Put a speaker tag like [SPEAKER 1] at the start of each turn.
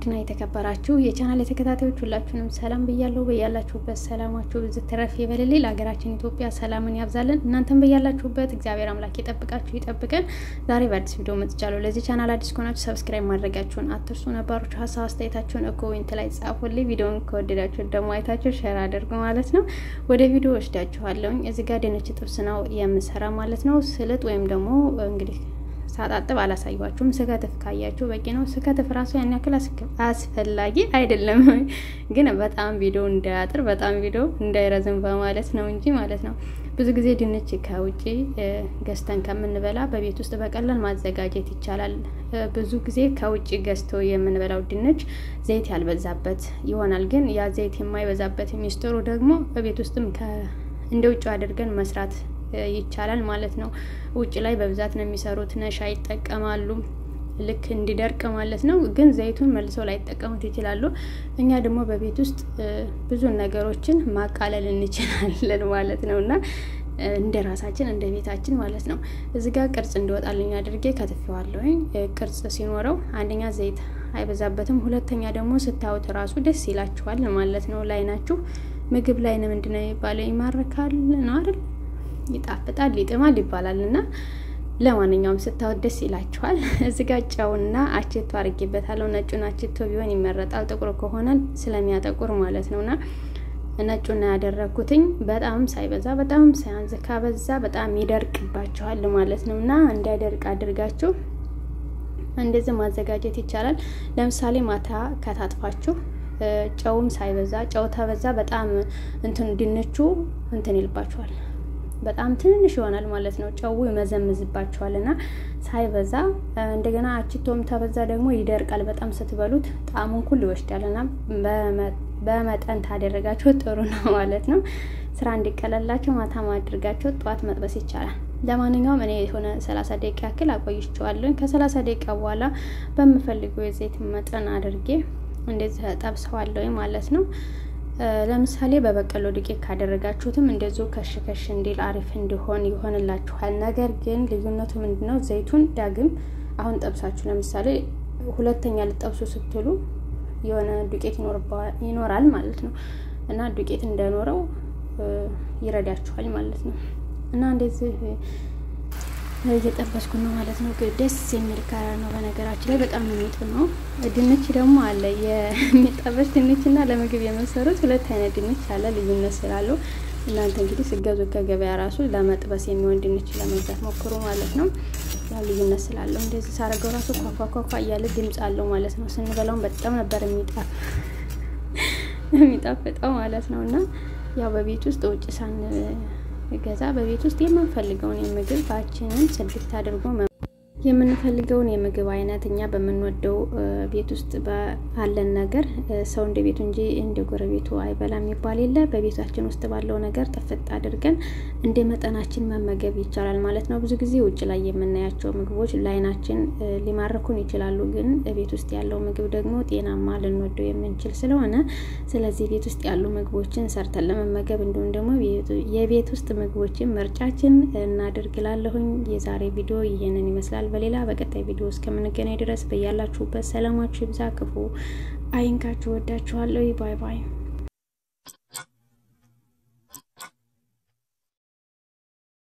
[SPEAKER 1] ውድና የተከበራችሁ የቻናል የተከታታዮች ሁላችሁንም ሰላም ብያለሁ። በያላችሁበት ሰላማችሁ ብዙ ትረፍ ይበልልኝ። ለሀገራችን ኢትዮጵያ ሰላምን ያብዛልን። እናንተም በያላችሁበት እግዚአብሔር አምላክ ይጠብቃችሁ ይጠብቀን። ዛሬ በአዲስ ቪዲዮ መጥቻለሁ። ለዚህ ቻናል አዲስ ከሆናችሁ ሰብስክራይብ ማድረጋችሁን አትርሱ። ነባሮች ሀሳብ አስተያየታችሁን ኮሜንት ላይ ጻፉልኝ። ቪዲዮውን ከወደዳችሁ ደግሞ አይታችሁ ሼር አድርጉ ማለት ነው። ወደ ቪዲዮ ወስዳችኋለሁኝ። እዚህ ጋር ድንች ጥብስ ነው የምሰራ ማለት ነው። ስልጥ ወይም ደግሞ እንግዲህ ሳጣጥብ አላሳያችሁም። ስከትፍ ካያችሁ በቂ ነው። ስከትፍ ራሱ ያን ያክል አስፈላጊ አይደለም፣ ግን በጣም ቪዲዮ እንዳያጥር በጣም ቪዲዮ እንዳይረዝም በማለት ነው እንጂ ማለት ነው። ብዙ ጊዜ ድንች ከውጭ ገዝተን ከምንበላ በቤት ውስጥ በቀላል ማዘጋጀት ይቻላል። ብዙ ጊዜ ከውጭ ገዝተው የምንበላው ድንች ዘይት ያልበዛበት ይሆናል። ግን ያ ዘይት የማይበዛበት ሚስጥሩ ደግሞ በቤት ውስጥም እንደ ውጭ አድርገን መስራት ይቻላል ማለት ነው። ውጭ ላይ በብዛት ነው የሚሰሩት፣ ነሻ ይጠቀማሉ ልክ እንዲደርቅ ማለት ነው። ግን ዘይቱን መልሰው ላይጠቀሙት ይችላሉ። እኛ ደግሞ በቤት ውስጥ ብዙ ነገሮችን ማቃለል እንችላለን ማለት ነው እና እንደ ራሳችን እንደ ቤታችን ማለት ነው። እዚ ጋር ቅርጽ እንዲወጣልኝ አድርጌ ከትፌዋለሁኝ። ቅርጽ ሲኖረው አንደኛ ዘይት አይበዛበትም፣ ሁለተኛ ደግሞ ስታዩት ራሱ ደስ ይላችኋል ማለት ነው። ላይናችሁ ምግብ ላይ ነው ምንድነው የሚባለው ይማርካል ነው አይደል ይጣፍጣል ይጥማል ይባላል እና ለማንኛውም ስታወት ደስ ይላችኋል። እዚህ ጋር ጨውና አችቶ አድርጌበታለሁ። ነጩን አችቶ ቢሆን ይመረጣል፣ ጥቁር ከሆነ ስለሚያጠቁር ማለት ነውና ነጩና ያደረግኩትኝ በጣም ሳይበዛ በጣም ሳያንዝ፣ ካበዛ በጣም ይደርቅባችኋል ማለት ነው እና እንዳይደርቅ አድርጋችሁ እንደዚህ ማዘጋጀት ይቻላል። ለምሳሌ ማታ ከታጥፋችሁ ጨውም ሳይበዛ ጨው ተበዛ በጣም እንትን ድንቹ እንትን ይልባችኋል በጣም ትንንሽ ይሆናል ማለት ነው። ጨው ይመዘምዝባቸዋል እና ሳይበዛ እንደገና አችቶም ተበዛ ደግሞ ይደርቃል። በጣም ስትበሉት ጣዕሙን ሁሉ ይወስዳል እና በመጠን ታደረጋቸው ጥሩ ነው ማለት ነው። ስራ እንዲቀለላቸው ማታ ማድርጋቸው ጠዋት መጥበስ ይቻላል። ለማንኛውም እኔ የሆነ ሰላሳ ደቂቃ ያክል አቆይቼዋለሁኝ። ከሰላሳ ደቂቃ በኋላ በምፈልገው የዘይት መጠን አድርጌ እንደዚህ ጠብሰዋለሁኝ ማለት ነው። ለምሳሌ በበቀሎ ዱቄት ካደረጋችሁትም እንደዚሁ ከሽ ከሽ እንዲል አሪፍ እንዲሆን ይሆንላችኋል። ነገር ግን ልዩነቱ ምንድነው? ዘይቱን ዳግም አሁን ጠብሳችሁ ለምሳሌ ሁለተኛ ልጠብሱ ስትሉ የሆነ ዱቄት ይኖራል ማለት ነው እና ዱቄት እንዳይኖረው ይረዳችኋል ማለት ነው እና እንደዚህ እየጠበስኩ ነው ማለት ነው። ደስ የሚል ከለር ነው። በነገራችን ላይ በጣም ነው የሚጥመው። ድንች ደግሞ አለ የሚጠበስ ድንች እና ለምግብ የመሰሩት ሁለት አይነት ድንች አለ። ልዩነት ስላለው እናንተ እንግዲህ ስገዙ ከገበያ ራሱ ለመጥበስ የሚሆን ድንች ለመግዛት ሞክሩ ማለት ነው። ያ ልዩነት ስላለው እንደዚህ ሳረገው ራሱ ኳኳኳኳ እያለ ድምፅ አለው ማለት ነው። ስንበላውን በጣም ነበር የሚጣፍጠው ማለት ነው እና ያው በቤት ውስጥ ውጭ ሳን ገዛ በቤት ውስጥ የምንፈልገውን የምግብ ባችንን ጽድት አድርጎ የምንፈልገውን የምግብ አይነት እኛ በምንወደው ቤት ውስጥ ባለን ነገር ሰው እንደ ቤቱ እንጂ እንደ ጎረቤቱ አይበላም የሚባል የለ። በቤታችን ውስጥ ባለው ነገር ጥፍጥ አድርገን እንደ መጠናችን መመገብ ይቻላል ማለት ነው። ብዙ ጊዜ ውጭ ላይ የምናያቸው ምግቦች ለዓይናችን ሊማርኩን ይችላሉ፣ ግን ቤት ውስጥ ያለው ምግብ ደግሞ ጤናማ ልንወደው የምንችል ስለሆነ ስለዚህ ቤት ውስጥ ያሉ ምግቦችን ሰርተን ለመመገብ እንዲሁም ደግሞ የቤት ውስጥ ምግቦችን ምርጫችን እናደርግላለሁኝ። የዛሬ ቪዲዮ ይህንን ይመስላል። በሌላ በቀጣይ ቪዲዮ እስከምንገናኝ ድረስ በያላችሁበት ሰላማችሁ ይብዛ፣ ክፉ አይንካችሁ። ወዳችኋለሁ። ባይ ባይ።